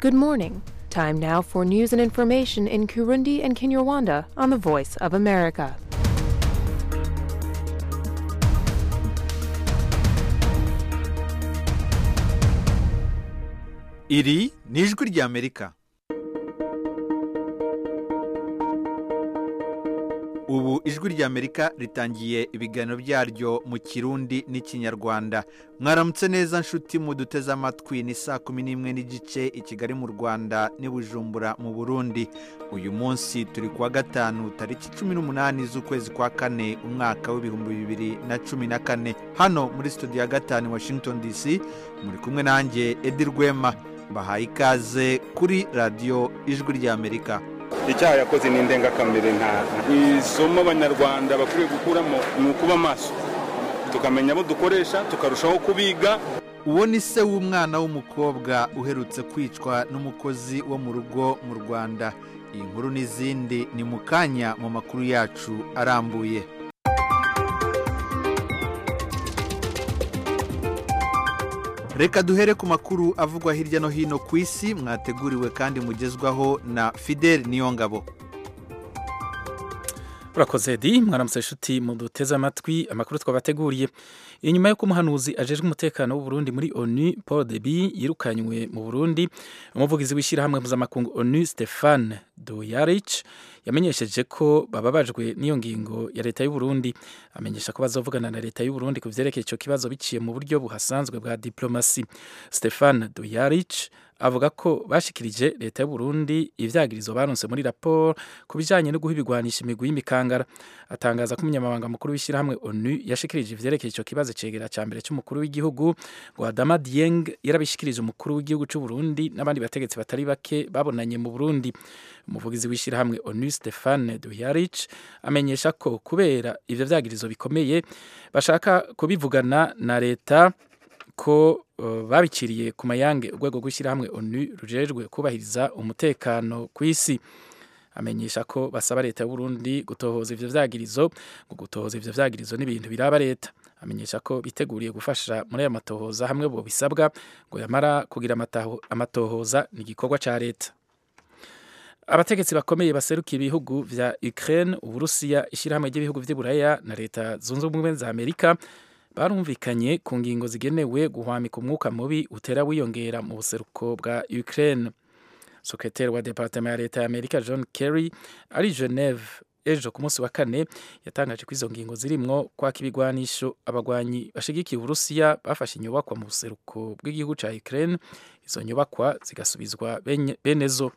Good morning. Time now for news and information in Kurundi and Kinyarwanda on the Voice of America. iri ni ijwi ry'amerika ubu ijwi ry'amerika ritangiye ibiganiro byaryo mu kirundi n'ikinyarwanda mwaramutse neza nshuti muduteze amatwi ni saa kumi n'imwe n'igice i kigali mu rwanda n'i bujumbura mu burundi uyu munsi turi kuwa gatanu tariki cumi n'umunani z'ukwezi kwa kane umwaka w'ibihumbi bibiri na cumi na kane hano muri studio ya gatanu washington dc muri kumwe nanjye edi rwema bahaye ikaze kuri radiyo ijwi ry'amerika icyaha yakoze ni indengakamere nta isomo abanyarwanda bakwiriye gukuramo ni ukuba maso tukamenya abo dukoresha tukarushaho kubiga uwo ni se w'umwana w'umukobwa uherutse kwicwa n'umukozi wo mu rugo mu rwanda iyi nkuru n'izindi ni mu kanya mu makuru yacu arambuye reka duhere ku makuru avugwa hirya no hino ku isi mwateguriwe kandi mugezwaho na fidel niyongabo urakoze edi mwaramutse inshuti muduteze amatwi amakuru twabateguriye inyuma y'uko umuhanuzi ajejwe umutekano w'uburundi muri onu paul debi yirukanywe mu burundi umuvugizi w'ishyirahamwe mpuzamakungu onu stefan doyarich yamenyesheje ko bababajwe n'iyo ngingo ya leta y'uburundi amenyesha ko bazovugana na leta y'uburundi ku vyerekeye ico kibazo biciye mu buryo buhasanzwe bwa diplomasi stefan doyarich avuga ko bashikirije leta y'uburundi ivyagirizo baronse muri raporo ku bijanye no guha ibigwanisha imigwi y'imikangara atangaza ko umunyamabanga mukuru w'ishyirahamwe onu yashikirije ivyerekeye ico kibazo cegera ca mbere c'umukuru w'igihugu ngo adama dieng yarabishikirije umukuru w'igihugu c'uburundi n'abandi bategetsi batari bake babonanye mu burundi umuvugizi w'ishyirahamwe onu stefane duyarich amenyesha ko kubera ivyo vyagirizo bikomeye bashaka kubivugana na leta ko uh, babiciriye ku mayange urwego rw'ishyirahamwe onu rujejwe kubahiriza umutekano ku isi amenyesha ko basaba leta y'uburundi gutohoza ivyo vyagirizo ngo gutohoza ivyo vyagirizo n'ibintu biraba leta amenyesha ko biteguriye gufasha muri aya matohoza hamwe bo bisabwa ngo yamara kugira amatohoza ni igikorwa ca leta abategetsi bakomeye baserukiye ibihugu vya Ukraine uburusiya ishyirahamwe ry'ibihugu vy'iburaya na leta zunze ubumwe za amerika barumvikanye ku ngingo zigenewe guhwamika umwuka mubi utera wiyongera mu buseruko bwa Ukraine sekreteri wa departement ya leta ya amerika john kerry ari geneve ejo ku munsi wa kane yatangaje ko izo ngingo zirimwo kwaka ibigwanisho abagwanyi bashigikiye uburusiya bafashe inyubakwa mu buseruko bw'igihugu ca Ukraine izo nyubakwa zigasubizwa benezo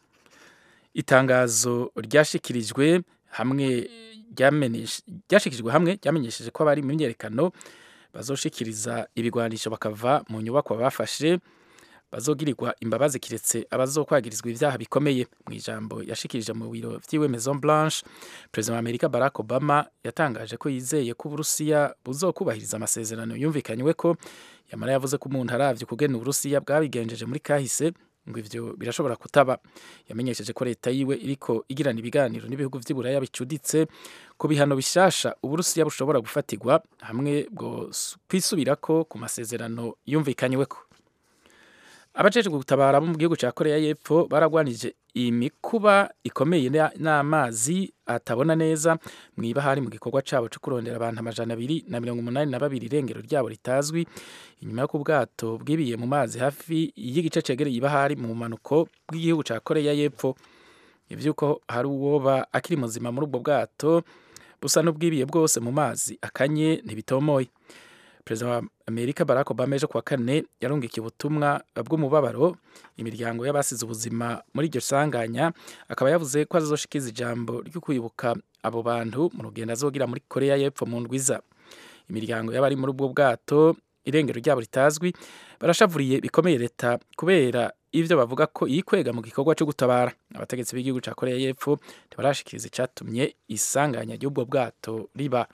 itangazo ryashikirijwe hamwe ryashikirijwe hamwe ryamenyesheje ko abari mu myerekano bazoshikiriza ibigwanisho bakava mu nyubakwa bafashe bazogirirwa imbabazi kiretse abazokwagirizwa ivyaha bikomeye mu ijambo yashikirije mu biro vyiwe Maison Blanche President wa Amerika Barack Obama yatangaje ko yizeye ko Uburusiya buzokubahiriza amasezerano yumvikanywe ko yamara yavuze ko umuntu aravye kugena Uburusiya bwabigenjeje muri kahise ngo ivyo birashobora kutaba yamenyesheje ko leta yiwe iriko igirana ibiganiro n'ibihugu vy'iburaya bicuditse ku bihano bishasha uburusiya bushobora gufatirwa hamwe bwo kwisubirako ku masezerano yumvikanyweko abajejwe gutabara bo mu gihugu ca koreya y'epfo baragwanije imikuba ikomeye n'amazi atabona neza mw'ibahari mu gikorwa cabo co kurondera abantu amajana abiri na mirongo umunani na babiri irengero ryabo ritazwi inyuma y'uko ubwato bwibiye mu mazi hafi y'igice cegereye ibahari mu bumanuko bw'igihugu ca koreya y'epfo ivyuko hari uwoba akiri muzima muri ubwo bwato busa n'ubwibiye bwose mu mazi akanye ntibitomoye perezida wa amerika barack obama ejo kuwa kane yarungikiye ubutumwa bw'umubabaro imiryango y'abasize ubuzima muri iryo sanganya akaba yavuze ko azoshikiza ijambo ryo kwibuka abo bantu mu rugendo azogira muri koreya y'epfo mu ndwiza imiryango y'abari muri ubwo bwato irengero ryabo ritazwi barashavuriye bikomeye leta kubera ivyo bavuga ko yikwega mu gikorwa cyo gutabara abategetsi b'igihugu ca koreya y'epfo ntibarashikiriza icatumye isanganya ry'ubwo bwato riba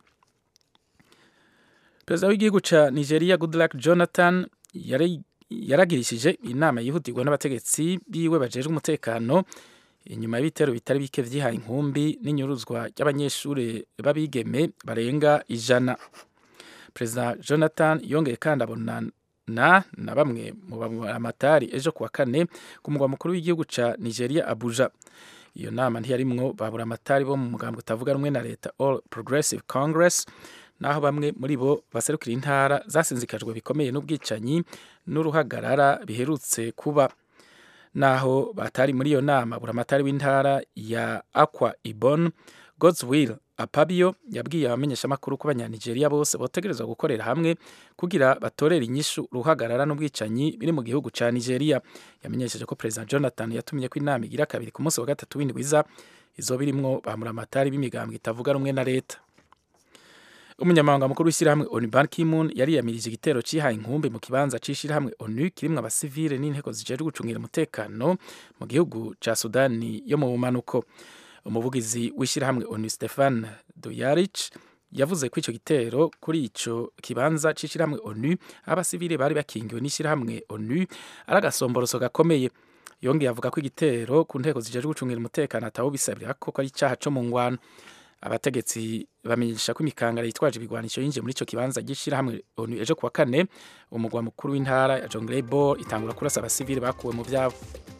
perezida w'igihugu ca nigeria goodluck jonathan yaragirishije inama yihutirwa n'abategetsi biwe bajejwe umutekano inyuma y'ibitero bitari bike vyihaye inkumbi n'inyuruzwa ry'abanyeshuri b'abigeme barenga ijana perezida jonathan yongeye kandi abona na na bamwe mu bamatari ejo kuwa kane ku mugwa mukuru w'igihugu ca Nigeria Abuja iyo nama ntiyarimwo babura amatari bo mu mugambwe utavuga rumwe na leta All Progressive Congress naho bamwe muri bo baserukira intara zasinzikajwe bikomeye n'ubwicanyi n'uruhagarara biherutse kuba naho batari muri iyo nama buramatari w'intara ya Akwa Ibom Godswill Apabio yabwiye abamenyeshamakuru ko abanyanigeria bose botegerezwa gukorera hamwe kugira batorere inyishu ruhagarara n'ubwicanyi biri mu gihugu ca Nigeria yamenyesheje ko President Jonathan yatumye ko inama igira kabiri ku munsi wa gatatu w'indwiza izoba irimwo bamuramatari b'imigambwe itavuga rumwe na leta umunyamabanga mukuru w'ishyirahamwe onu ban kimun yariyamirije igitero cihaye inkumbi mu kibanza c'ishyirahamwe onu kirimwo abasivile n'inteko zijejwe gucungira umutekano mu gihugu ca sudani yo mu bumanuko umuvugizi w'ishyirahamwe onu stefan duyarich yavuze ko ico gitero kuri ico kibanza c'ishyirahamwe onu aho abasivile bari bakingiwe n'ishyirahamwe onu ari agasomboroso gakomeye yongeye avuga ko igitero ku nteko zijejwe gucungira umutekano atawo bisabira ko ari icaha co mu ngwano abategetsi bamenyesha ko imikangara yitwaje ibigwanisho yinjiye muri ico kibanza gishirahamwe onu ejo kuwa kane umugwa mukuru w'intara ya jonglei bor itangura kurasa abasivili bakuwe mu vyabo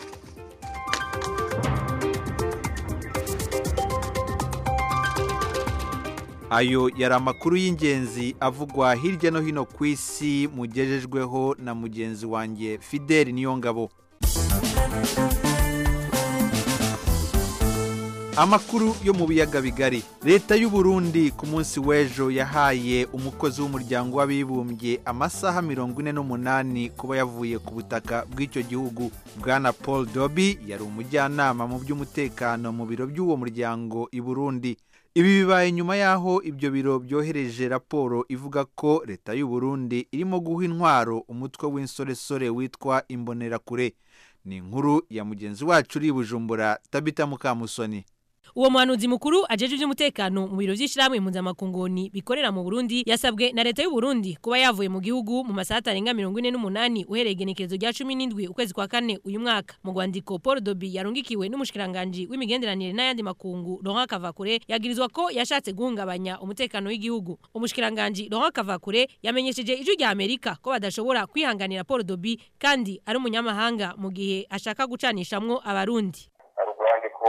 ayo yari amakuru y'ingenzi avugwa hirya no hino ku isi mugejejweho na mugenzi wanjye fideli niyongabo amakuru yo mu biyaga bigari leta y'u Burundi ku munsi w'ejo yahaye umukozi w'umuryango w'abibumbye amasaha mirongo ine n'umunani kuba yavuye ku butaka bw'icyo gihugu bwana paul dobi yari umujyanama mu by'umutekano mu biro by'uwo muryango i burundi ibi bibaye nyuma y'aho ibyo biro byohereje raporo ivuga ko leta y'u Burundi irimo guha intwaro umutwe w'insoresore witwa imbonerakure ni inkuru ya mugenzi wacu uri i bujumbura tabita mukamusoni uwo muhanuzi mukuru ajeje iby'umutekano mu biro by'ishyirahamwe impunzamakungoni bikorera mu Burundi yasabwe na leta y'u Burundi kuba yavuye mu gihugu mu masaha atarenga mirongo ine n'umunani uhereye igenekerezo rya cumi n'indwi ukwezi kwa kane uyu mwaka mu rwandiko Paul Dobi yarungikiwe n'umushikiranganji w'imigenderanire n'ayandi makungu Laurent Kavakure yagirizwa ko yashatse guhungabanya umutekano w'igihugu umushikiranganji Laurent Kavakure yamenyesheje ijwi rya Amerika ko badashobora kwihanganira Paul Dobi kandi ari umunyamahanga mu gihe ashaka gucanishamwo abarundi urwandiko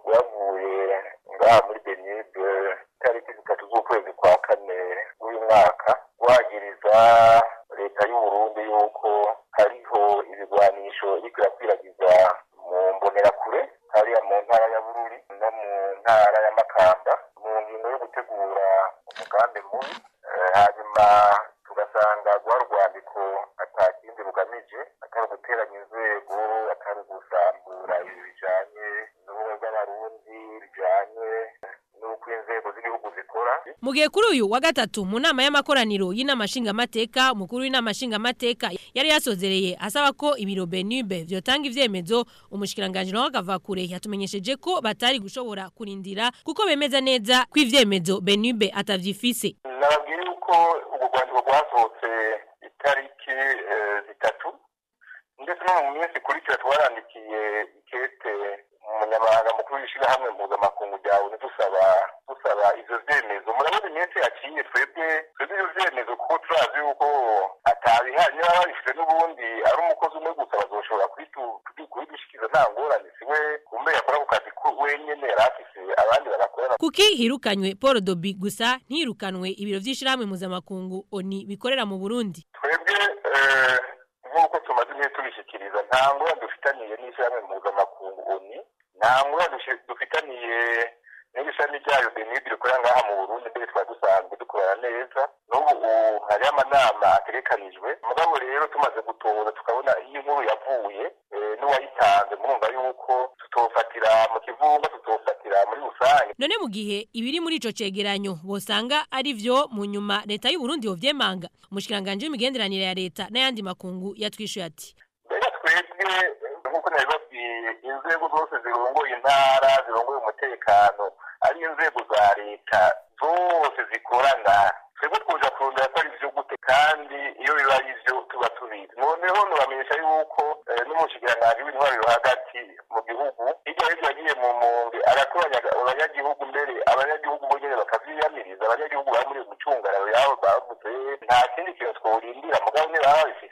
rwavuye ngaha muri benide tariki zitatu z'ukwezi kwa kane w'uyu mwaka wagiriza leta y'u Burundi yuko hariho ibigwanisho iriko irakwiragiza mu mbonerakure hariya mu ntara ya bururi no mu ntara ya makamba mu ngingo yo gutegura umugambi mubi hanyuma tugasanga rwa rwandiko atakindi rugamije atari uguteranya inzego atari ugusambura ibi bijanye n'ubumwe bw'abarundi bijanye n'uko inzego z'igihugu zikora mu gihe kuri uyu wa gatatu mu nama y'amakoraniro y'inama nshingamateka umukuru w'inama nshingamateka yari yasozereye asaba ko ibiro benube vyotanga ivyemezo umushikiranganji nawe akavakure yatumenyesheje ko batari gushobora kurindira kuko bemeza neza ko ivyemezo benube atavyifise nababwira yuko ubwo rwandiko rwasohotse itariki eh, zitatu ndetse no mu minsi ikurikira twarandikiye ikete umunyamabanga mukuru w'ishyirahamwe mpuzamakungu ryawe dusaba dusaba ivyo vyemezo murabona iminsi yaciye twebwe twebwe ivyo vyemezo kuko turazi yuko atabihari niba babifite n'ubundi ari umukozi umwe gusa bazoshobora kubitu- kubi- kubidushikiza nta ngorane siwe kumbe yakora ku kazi ko wenyene yari afise abandi bagakorana kuki hirukanywe Paul Dobi gusa ntirukanwe ibiro vy'ishirahamwe mpuzamakungu oni bikorera mu Burundi twebwe eh, nk'uko tumaze igihe tubishyikiriza nta ngorane dufitaniye n'ishyirahamwe mpuzamakungu oni nta ngorane dushi- dufitaniye n'ishami ryayo benidi rikorera ngaha mu burundi mbere twari dusanzwe dukorana neza n'ubu ubu hariho amanama ategekanijwe mugabo rero tumaze gutoza tukabona iyo inkuru yavuye eh, n'uwayitanze murumva yuko tutofatira mu kivunga tutofatira muri rusange none mu gihe ibiri muri ico cegeranyo bosanga ari vyo mu nyuma leta y'u Burundi yovyemanga umushikiranganje w'imigenderanire ya leta n'ayandi makungu yatwishuye ati mbega twebwe nk'uko nabibabwiye inzego zose zirongoye intara zirongoye umutekano ari inzego za leta zose zikorana twebwe twuja kurondera ko ari vyo gute kandi iyo biba ari vyo tuba tubizi noneho nubamenyesha yuko eh, n'umushikiranganji w'intwaro yo hagati mu gihugu hirya hirya yagiye mu mpunzi arakoranya abanyagihugu mbere abanyagihugu bo nyene bakavyiyamiriza abanyagihugu bari muri gucungararo yabo bavuze nta kindi kintu tworindira mugabo niba baba babifise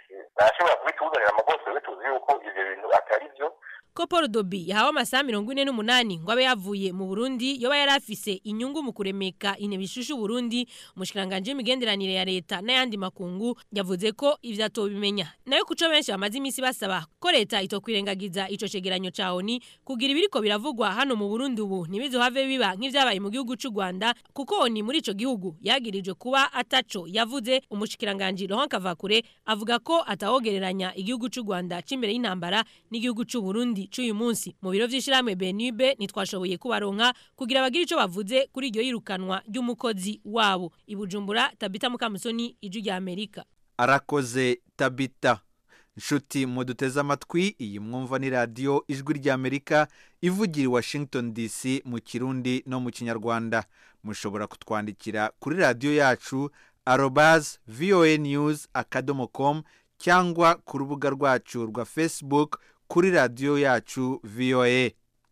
ntashobora kubituzanira amabose we tuzi yuko ivyo bintu atari vyo ko Paul Dobi yahawe amasaha mirongo ine n'umunani ngo abe yavuye mu Burundi yoba yari afise inyungu mu kuremeka intebe ishushu Burundi umushikiranganje w'imigenderanire ya leta n'ayandi makungu yavuze ko ivyo atobimenya nayo kuco benshi bamaze imisi basaba ko leta itokwirengagiza ico cegeranyo ca ONU kugira ibiriko biravugwa hano mu Burundi ubu ntibizohave biba nk'ivyabaye mu gihugu c'u Rwanda kuko ONU muri ico gihugu yagirijwe kuba ataco yavuze umushikiranganje Laurent Kavakure avuga ko atawogereranya igihugu c'u Rwanda c'imbere y'intambara n'igihugu c'u Burundi c'uyu munsi mu biro vy'ishiramwe Benibe nitwashoboye kubaronka kugira bagire ico bavuze kuri iryo yirukanwa ry'umukozi wabo ibujumbura Tabita Mukamusoni iju rya Amerika arakoze tabita nshuti muduteze amatwi iyi mwumva ni radiyo ijwi ry'amerika ivugira i washington dc mu kirundi no mu kinyarwanda mushobora kutwandikira kuri radiyo yacu arobaz voa news akadomo com cyangwa ku rubuga rwacu rwa facebook kuri radiyo yacu voa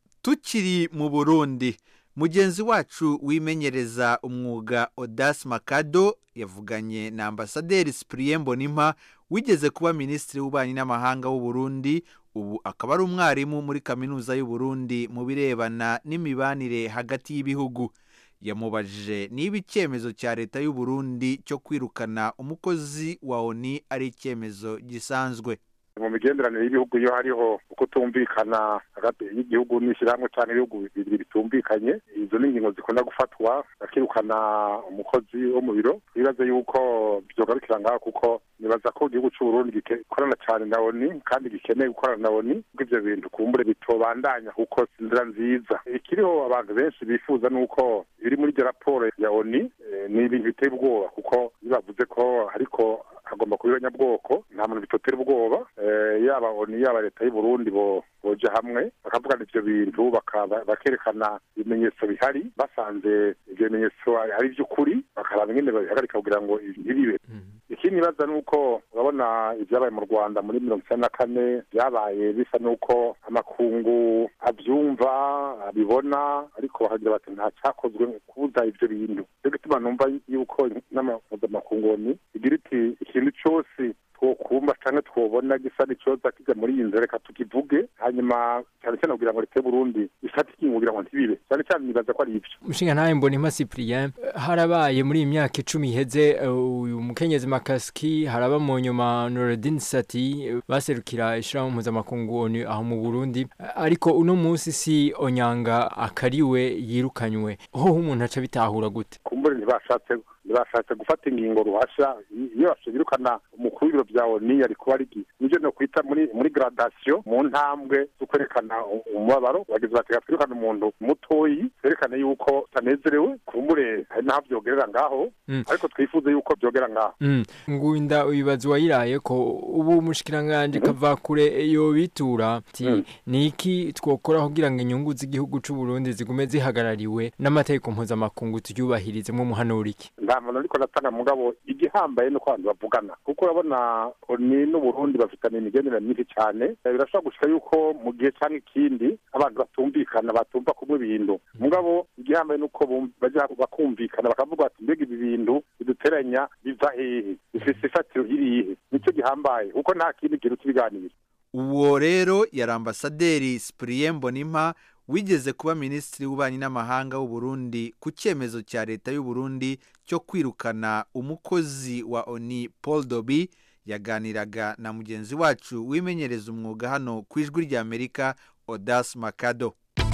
tukiri mu burundi mugenzi wacu wimenyereza umwuga odas makado yavuganye na ambasaderi cyprien mbonimpa wigeze kuba minisitiri w'ububanyi n'amahanga w'u Burundi ubu akaba ari umwarimu muri kaminuza y'u Burundi mu birebana n'imibanire hagati y'ibihugu yamubajije niba icyemezo cya leta y'u Burundi cyo kwirukana umukozi wa oni ari icyemezo gisanzwe mu migenderanire y'ibihugu iyo hariho kutumvikana hagati y'igihugu n'ishyirahamwe cyangwa ibihugu bibiri bitumvikanye izo ni ingingo zikunda gufatwa bakirukana umukozi wo mu biro twibaze yuko byogarukira ngaho kuko nibaza ko igihugu cy'u Burundi gikorana cyane na oni kandi gikeneye gukorana na oni kuko ibyo bintu kumbure bitobandanya kuko si inzira nziza ikiriho abantu benshi bifuza ni uko biri muri iryo raporo ya oni ni ibintu biteye ubwoba kuko iyo bavuze ko ariko hagomba kuba abanyabwoko nta muntu bitotera ubwoba yaba oni yaba leta y'u Burundi boja hamwe bakavugana ivyo bintu bakerekana ibimenyetso bihari basanze ivyo bimenyetso ari ivy'ukuri bakaraba ingene babihagarika kugira ngo ntibibe ikindi nibaza ni uko urabona ibyabaye mu rwanda muri mirongo icyenda na kane byabaye bisa n'uko amakungu abyumva abibona ariko bakagira bati nta cyakozwe kubuza ibyo bintu cyo gituma numva yuko n'amapuzamakungu igira iti ikintu cyose twokumva cyangwa twobona gisa n'icoza kijya muri iyi nzira reka tukivuge hanyuma cyane cyane kugira ngo leta y'uburundi ifate ikingo kugira ngo ntibibe cyane cyane nibaza ko ari ibyo umushinga ntawe mbonima cyprien harabaye muri iyi myaka icumi iheze uyu mukenyezi makasiki haraba mu nyuma norodin sati baserukira ishyirahamwe mpuzamakungu onu aho mu burundi ariko uno munsi si onyanga akariwe yirukanywe ho umuntu aca bitahura gute kumbure ntibashatse ntibashatse gufata ingingo ruhasha iyo basubirukana umukuru w'ibiro bya oni yari kuba ari nibyo no kwita muri muri gradation mu ntambwe zo kwerekana umubabaro bagize bati twirukana umuntu mutoyi twerekane yuko utanezerewe kumbure hari n'aho byogerera ngaho ariko twifuze yuko byogera ngaho ngunda uyibaza uwayiraye ko ubu umushikiranganje kava kure yo bitura ati ni iki twokora kugira ngo inyungu z'igihugu c'u Burundi zigume zihagarariwe n'amategeko mpuzamakungu turyubahirizemo umuhanura iki nta muntu ariko natanga mugabo igihambaye nuko abantu bavugana kuko urabona ni n'uburundi bafitanye imigenderanire myinshi cyane birashobora gushika yuko mu gihe cyangwa ikindi abantu batumvikana batumva kumwe ibintu mugabo igihambaye nuko bajya bakumvikana bakavuga bati mbega ibi bintu biduteranya biva hehe bifise ifatiro irihe nicyo gihambaye kuko nta kindi kintu kibiganira uwo rero yari ambasaderi cyprien mbonimpa wigeze kuba minisitiri w'ububanyi n'amahanga w'u Burundi ku cyemezo cya leta y'u Burundi cyo kwirukana umukozi wa oni paul dobi yaganiraga na mugenzi wacu wimenyereza umwuga hano ku ijwi ry'amerika odas makado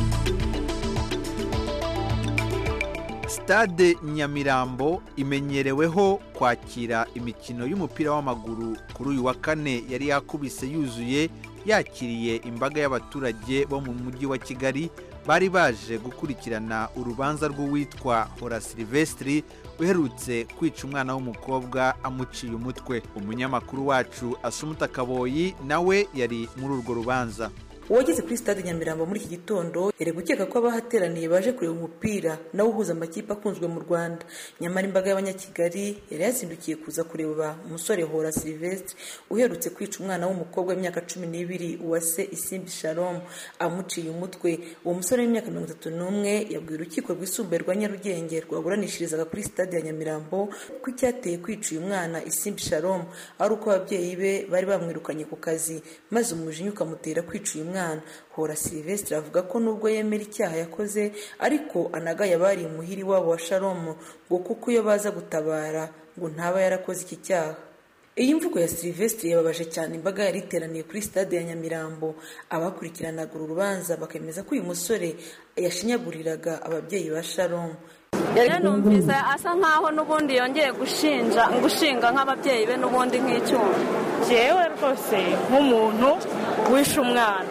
stade nyamirambo imenyereweho kwakira imikino y'umupira w'amaguru kuri uyu wa kane yari yakubise yuzuye yakiriye imbaga y'abaturage bo mu mujyi wa kigali bari baje gukurikirana urubanza rw'uwitwa hora silvestri uherutse kwica umwana w'umukobwa amuciye umutwe umunyamakuru wacu asumuta kaboyi nawe yari muri urwo rubanza uwageze kuri stade nyamirambo muri iki gitondo yari gukeka ko abahateraniye baje kureba umupira nawo uhuza amakipe akunzwe mu rwanda nyamara imbaga y'abanyakigali yari yazindukiye kuza kureba umusore hora silvestre uherutse kwica umwana w'umukobwa w'imyaka cumi n'ibiri uwase isimbi shalom amuciye umutwe uwo musore w'imyaka mirongo itatu n'umwe yabwiye urukiko rwisumbuye rwa nyarugenge rwaburanishirizaga kuri stade ya nyamirambo ko icyateye kwica uyu mwana isimbi shalom ari uko ababyeyi be bari bamwirukanye ku kazi maze umujinya ukamutera kwica uyu mwana hora silvestre avuga ko nubwo yemera icyaha yakoze ariko anagaye abari imuhiri wabo wa shalomu ngo kuko iyo baza gutabara ngo ntaba yarakoze iki cyaha iyi mvugo ya silvestre yababaje cyane imbaga yari iteraniye kuri stade ya nyamirambo abakurikiranaga uru rubanza bakemeza ko uyu musore yashinyaguriraga ababyeyi ba shalomu rero numvise asa nkaho n'ubundi yongeye gushinja gushinga nk'ababyeyi be n'ubundi nk'icyuma jewe rwose nk'umuntu wishe umwana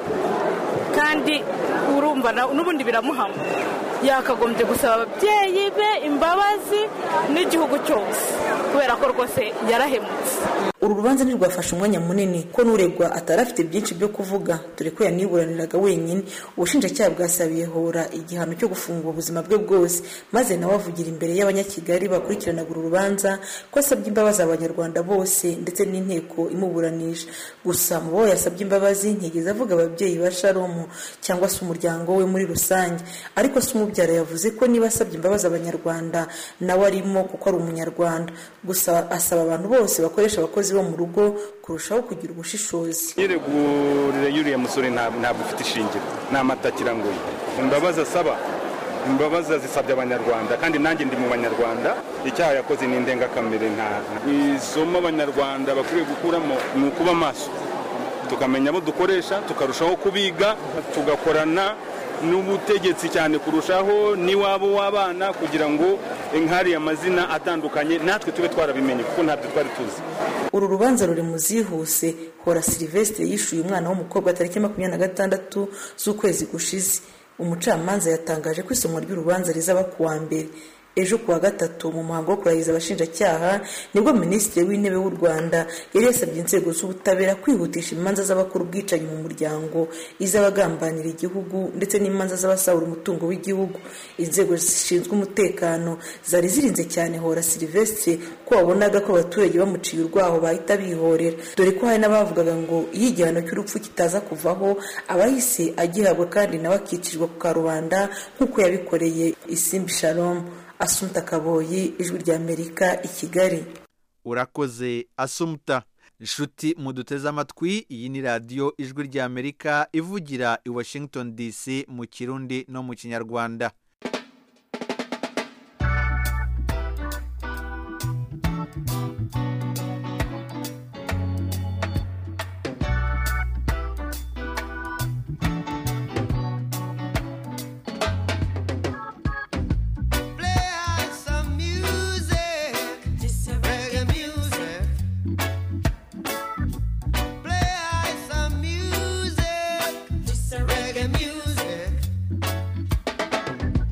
kandi urumva n'ubundi biramuhama yakagombye gusaba ababyeyi be imbabazi n'igihugu cyose kubera ko rwose yarahemutse uru rubanza ntirwafashe umwanya munini ko n'uregwa atari afite byinshi byo kuvuga dore ko yaniburaniraga wenyine ubushinjacyaha bwasabiye hora igihano cyo gufungwa ubuzima bwe bwose maze nawe avugira imbere y'abanyakigali bakurikiranaga uru rubanza ko asabye imbabazi abanyarwanda bose ndetse n'inteko imuburanisha gusa mu bo yasabye imbabazi ntigeze avuga ababyeyi ba sharomu cyangwa se umuryango we muri rusange ariko se umubyara yavuze ko niba asabye imbabazi abanyarwanda nawe arimo kuko ari umunyarwanda gusa asaba abantu bose bakoresha abakozi bo mu rugo kurushaho kugira ubushishozi yiregurire y'uriya musore ntabwo ufite ishingiro ni amata kirangoye imbabazi asaba imbabazi zisabye abanyarwanda kandi nanjye ndi mu banyarwanda icyaha yakoze ni indengakamere nta isomo abanyarwanda bakwiriye gukuramo ni ukuba maso tukamenya abo dukoresha tukarushaho kubiga tugakorana n'ubutegetsi cyane kurushaho n'iwabo w'abana kugira ngo nk'ariya amazina atandukanye natwe tube twarabimenye kuko ntabyo twari tuzi uru rubanza ruri mu zihuse hora silvestre yishyuye umwana w'umukobwa tariki makumyabiri na gatandatu z'ukwezi gushize umucamanza yatangaje ko isomwa ry'urubanza rizaba ku wa mbere ejo kuwa gatatu mu muhango wo kurahiza abashinjacyaha nibwo minisitiri w'intebe w'u rwanda yari yasabye inzego z'ubutabera kwihutisha imanza z'abakora ubwicanyi mu muryango iz'abagambanira igihugu ndetse n'imanza z'abasahura umutungo w'igihugu inzego zishinzwe umutekano zari zirinze cyane hora silvestre ko wabonaga ko abaturage bamuciye urwaho bahita bihorera dore ko hari n'abavugaga ngo iyo igihano cy'urupfu kitaza kuvaho abahise agihabwa kandi nawe akicirwa ku karubanda nk'uko yabikoreye isimbi shalom asumta kaboyi ijwi ry'amerika i kigali urakoze asumta inshuti muduteze amatwi iyi ni radiyo ijwi ry'amerika ivugira i washington dc mu kirundi no mu kinyarwanda Reggae music.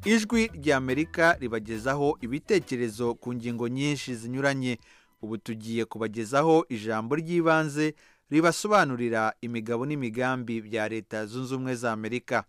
ijwi ry'amerika ribagezaho ibitekerezo ku ngingo nyinshi zinyuranye ubu tugiye kubagezaho ijambo ry'ibanze ribasobanurira imigabo n'imigambi bya leta zunze ubumwe za amerika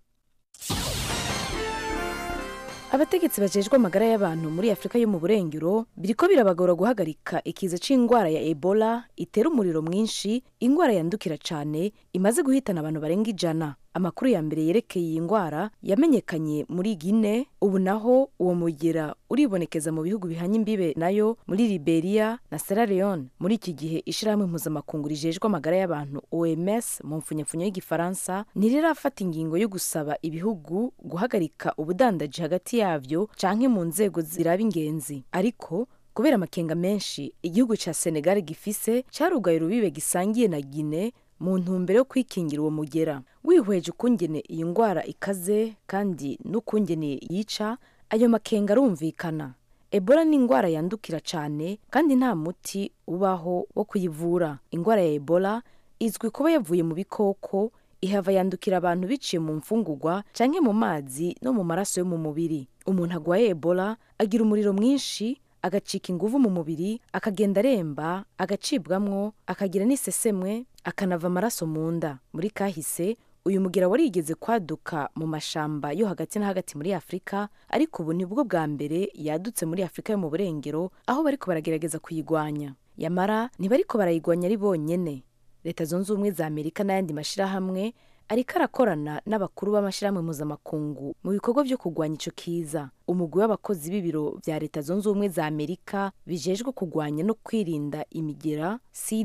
abategetsi bajejwe amagara y'abantu muri afurika yo mu burengero biriko birabagora guhagarika ikiza c'indwara ya ebola itera umuriro mwinshi indwara yandukira cane imaze guhitana abantu barenga ijana amakuru ya mbere yerekeye iyi ndwara yamenyekanye muri gine ubu naho uwo mugera uribonekeza mu bihugu bihanye imbibe nayo muri liberia na sierra leone muri iki gihe ishirahamwe mpuzamakungu rijejwe amagara y'abantu oms mu mfunyapfunyo y'igifaransa ntirirafata ingingo yo gusaba ibihugu guhagarika ubudandaji hagati yavyo canke mu nzego ziraba ingenzi ariko kubera amakenga menshi igihugu ca senegal gifise carugaye urubibe gisangiye na gine mu ntumbero yo kwikingira uwo mugera wihweje ukungene iyi ndwara ikaze kandi n'ukungene yica ayo makenga arumvikana ebola ni indwara yandukira cyane kandi nta muti ubaho wo kuyivura indwara ya ebola izwi kuba yavuye mu bikoko ihava yandukira abantu biciye mu mfungugwa canke mu mazi no mu maraso yo mu mubiri umuntu agwaye ebola agira umuriro mwinshi agacika inguvu mu mubiri akagenda aremba agacibwamwo akagira n'isesemwe akanava amaraso mu nda muri kahise uyu mugira warigeze kwaduka mu mashamba yo hagati na hagati muri afurika ariko ubu ni bwo bwa mbere yadutse muri afurika yo mu burengero aho bariko baragerageza kuyigwanya yamara ntibariko barayigwanya ari bonyene leta zunze ubumwe za amerika n'ayandi mashirahamwe ariko arakorana n'abakuru b'amashyirahamwe mpuzamakungu mu bikorwa byo kurwanya ico kiza umugwi w'abakozi b'ibiro vya leta zunze ubumwe za amerika bijejwe kurwanya no kwirinda imigera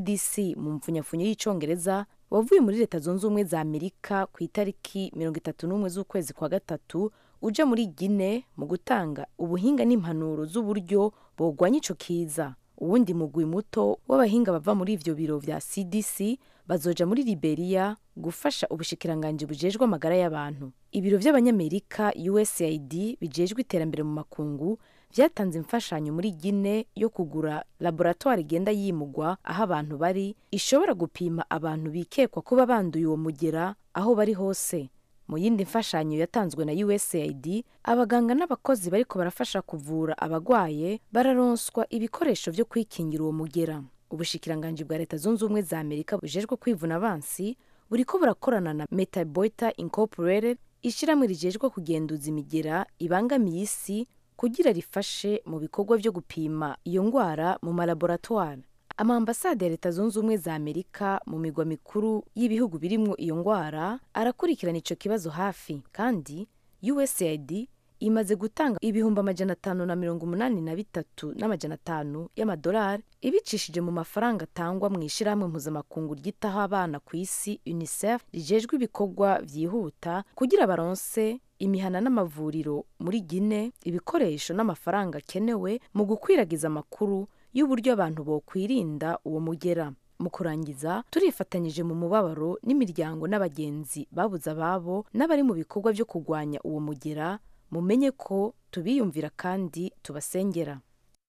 cdc mu mpfunyapfunyo y'icongereza wavuye muri leta zunze ubumwe za amerika ku itariki mirongo itatu n'umwe z'ukwezi kwa gatatu uja muri gine mu gutanga ubuhinga n'impanuro z'uburyo bogwanya ico kiza uwundi mugwi muto w'abahinga bava muri ivyo biro vya cdc bazoja muri liberia gufasha ubushikiranganji bujejwe amagara y'abantu ibiro vy'abanyamerika usaid bijejwe iterambere mu makungu vyatanze imfashanyo muri gine yo kugura laboratoire igenda yimugwa aho abantu bari ishobora gupima abantu bikekwa kuba banduye uwo mugera aho bari hose mu yindi mfashanyo yatanzwe na usaid abaganga n'abakozi bariko barafasha kuvura abagwaye bararonswa ibikoresho vyo kwikingira uwo mugera ubushikiranganji bwa leta zunze ubumwe za amerika bujejwe kwivuna abansi buriko burakorana na metaboita incorporated ishyirahamwe rijejwe kugenduza imigera ibangamiye isi kugira rifashe mu bikorwa vyo gupima iyo ngwara mu malaboratware amaambasade ya leta zunze ubumwe za amerika mu migwa mikuru y'ibihugu birimwo iyo ngwara arakurikirana ico kibazo hafi kandi usaid imaze gutanga ibihumbi amajana atanu na mirongo umunani na bitatu n'amajana atanu y'amadolari ibicishije mu mafaranga atangwa mu ishirahamwe mpuzamakungu ryitaho abana ku isi unicef rijejwe ibikorwa vyihuta kugira baronse imihana n'amavuriro muri gine ibikoresho n'amafaranga akenewe mu gukwiragiza amakuru y'uburyo abantu bokwirinda uwo mugera mu kurangiza turifatanyije mu mubabaro n'imiryango n'abagenzi babuze ababo n'abari mu bikorwa byo kurwanya uwo mugera mumenye ko tubiyumvira kandi tubasengera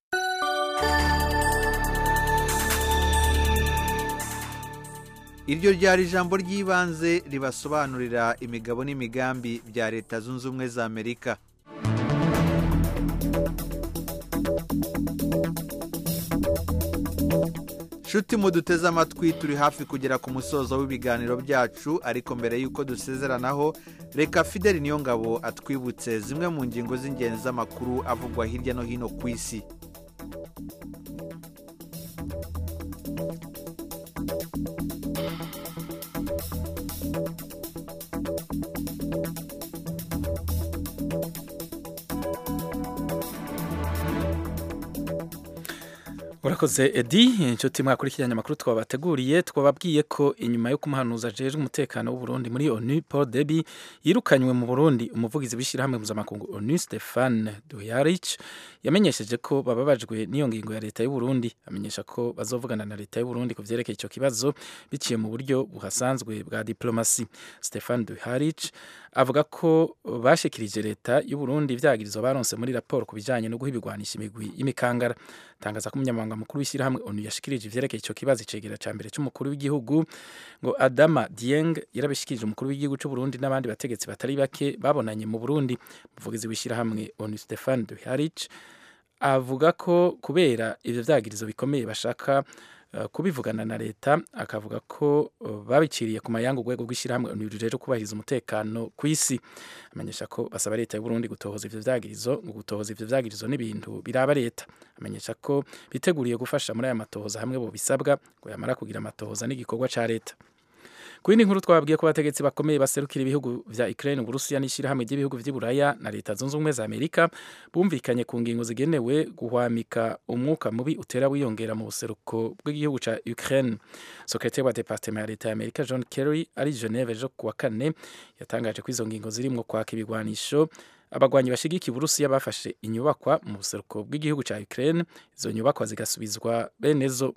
iryo ryari ijambo ry'ibanze ribasobanurira imigabo n'imigambi bya leta zunze ubumwe za amerika nshuti muduteze amatwi turi hafi kugera ku musozo w'ibiganiro byacu ariko mbere y'uko dusezeranaho reka fideli niyo ngabo atwibutse zimwe mu ngingo z'ingenzi z'amakuru avugwa hirya no hino ku isi urakoze edi inshuti mwakurikiranye amakuru twabateguriye twababwiye ko inyuma yo kumuhanuza ajejwe umutekano w'uburundi muri onu paul debi yirukanywe mu burundi umuvugizi w'ishyirahamwe mpuzamakungu onu stefan duyarich yamenyesheje ko bababajwe n'iyo ngingo ya leta y'uburundi amenyesha ko bazovugana na leta y'uburundi ku vyerekeye ico kibazo biciye mu buryo buhasanzwe bwa diplomasi stefan duyarich avuga ko bashikirije leta y'uburundi ivyagirizo baronse muri raporo ku bijanye no guha ibigwanisha imigwi y'imikangara tangaza ko umunyamabanga umunyamabanga mukuru w'ishyirahamwe onu yashikirije ivyerekeye ico kibazo icegera ca mbere c'umukuru w'igihugu ngo adama dieng yarabishikirije umukuru w'igihugu c'u burundi n'abandi bategetsi batari bake babonanye mu burundi umuvugizi w'ishyirahamwe onu stefan duharich avuga ko kubera ivyo vyagirizo bikomeye bashaka uh, kubivugana na leta akavuga ko uh, babiciriye ku mayanga urwego rw'ishyirahamwe onu rujejwe kubahiriza umutekano ku isi amenyesha ko basaba leta y'u Burundi gutohoza ivyo vyagirizo ngo gutohoza ivyo vyagirizo n'ibintu biraba leta amenyesha ko biteguriye gufasha muri aya matohoza hamwe bo bisabwa ngo yamara kugira amatohoza n'igikorwa ca leta ku yindi nkuru twababwiye ko abategetsi bakomeye baserukira ibihugu vya Ukraine Uburusiya n'ishyirahamwe ry'ibihugu vy'iburaya na leta zunze ubumwe za Amerika bumvikanye ku ngingo zigenewe guhwamika umwuka mubi utera wiyongera mu buseruko bw'igihugu ca Ukraine sekretari wa departement ya leta ya Amerika John Kerry ari Geneve ejo kuwa kane yatangaje ko izo ngingo zirimwo kwaka ibigwanisho abagwanyi bashigikiye Uburusiya bafashe inyubakwa mu buseruko bw'igihugu ca Ukraine izo nyubakwa zigasubizwa benezo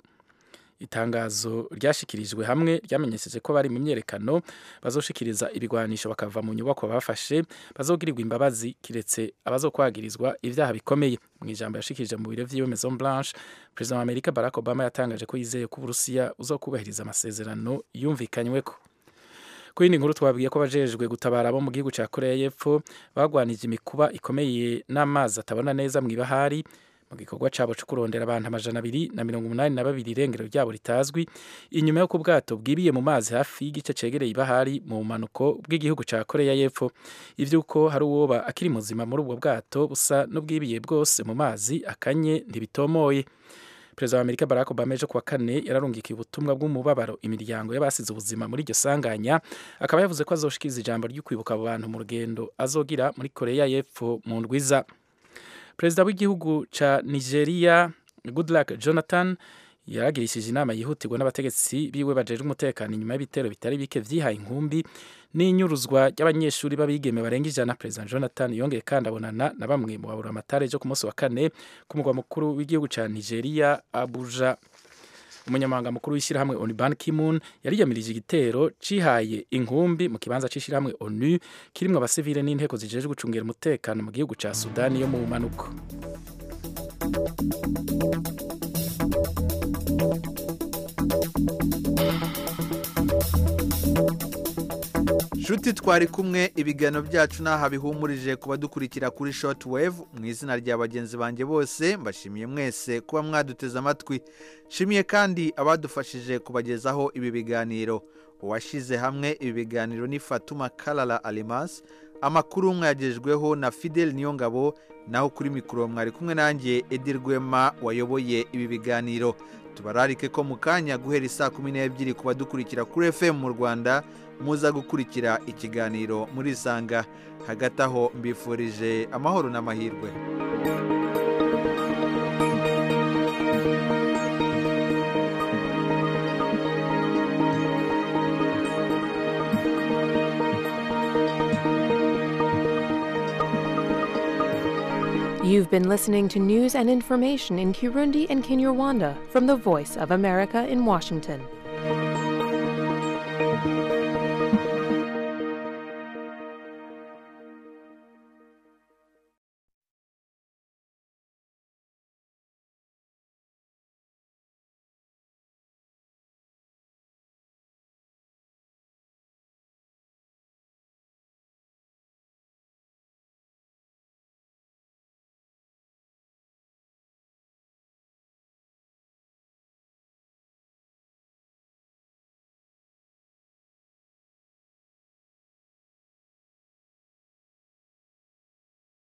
itangazo ryashikirijwe hamwe ryamenyesheje ko bari mu myerekano bazoshikiriza ibigwanisho bakava mu nyubako bafashe bazogirirwa imbabazi kiretse abazokwagirizwa ivyaha bikomeye mu ijambo yashikirije mu biro vy'iwe Maison Blanche President wa Amerika Barack Obama yatangaje ko yizeye ko Uburusiya uzokubahiriza amasezerano yumvikanyweko ku yindi nkuru twabwiye ko bajejwe gutabara abo mu gihugu ca Korea y'Epfo bagwanije imikuba ikomeye n'amazi atabona neza mu ibahari mu gikorwa cabo co kurondera abantu amajana abiri na mirongo umunani na babiri irengero ryabo ritazwi inyuma y'uko ubwato bwibiye mu mazi hafi y'igice cegereye ibahari mu bumanuko bw'igihugu ca koreya y'epfo ivy'uko hari uwoba akiri muzima muri ubwo bwato busa n'ubwibiye bwose mu mazi akanye ntibitomoye perezida wa amerika barack obama ejo kuwa kane yararungikiye ubutumwa bw'umubabaro imiryango y'abasize ubuzima muri iryo sanganya akaba yavuze ko azoshikiriza ijambo ryo kwibuka abo bantu mu rugendo azogira muri koreya y'epfo mu ndwiza perezida w'igihugu ca nigeria goodluck jonathan yaragirishije inama yihutirwa n'abategetsi biwe bajejwe umutekano inyuma y'ibitero bitari bike vyihaye inkumbi n'inyuruzwa ry'abanyeshuri b'abigeme barenga ijana perezida jonathan yongeye kandi abonana na bamwe mu babura amatara ejo ku munsi wa kane ku mugwa mukuru w'igihugu ca nigeria abuja umunyamabanga mukuru w'ishyirahamwe onu ban kimun yariyamirije igitero cihaye inkumbi mu kibanza c'ishyirahamwe onu kirimwo abasivile n'inteko zijejwe gucungira umutekano mu gihugu ca sudani yo mu bumanuko nshuti twari kumwe ibiganiro byacu n'aha bihumurije kuba dukurikira kuri shoti wevu mu izina rya bagenzi banjye bose mbashimiye mwese kuba mwaduteze amatwi nshimiye kandi abadufashije kubagezaho ibi biganiro uwashyize hamwe ibi biganiro ni fatuma karara arimasi amakuru mwagejweho na fidel niyongabo naho kuri mikoro mwari kumwe nanjye edi rwema wayoboye ibi biganiro tubararike ko mu kanya guhera isaa kumi n'ebyiri ku badukurikira kuri fm mu rwanda muza gukurikira ikiganiro muri isanga hagati aho mbifurije amahoro n'amahirwe You've been listening to news and information in Kirundi and Kinyarwanda from the Voice of America in Washington.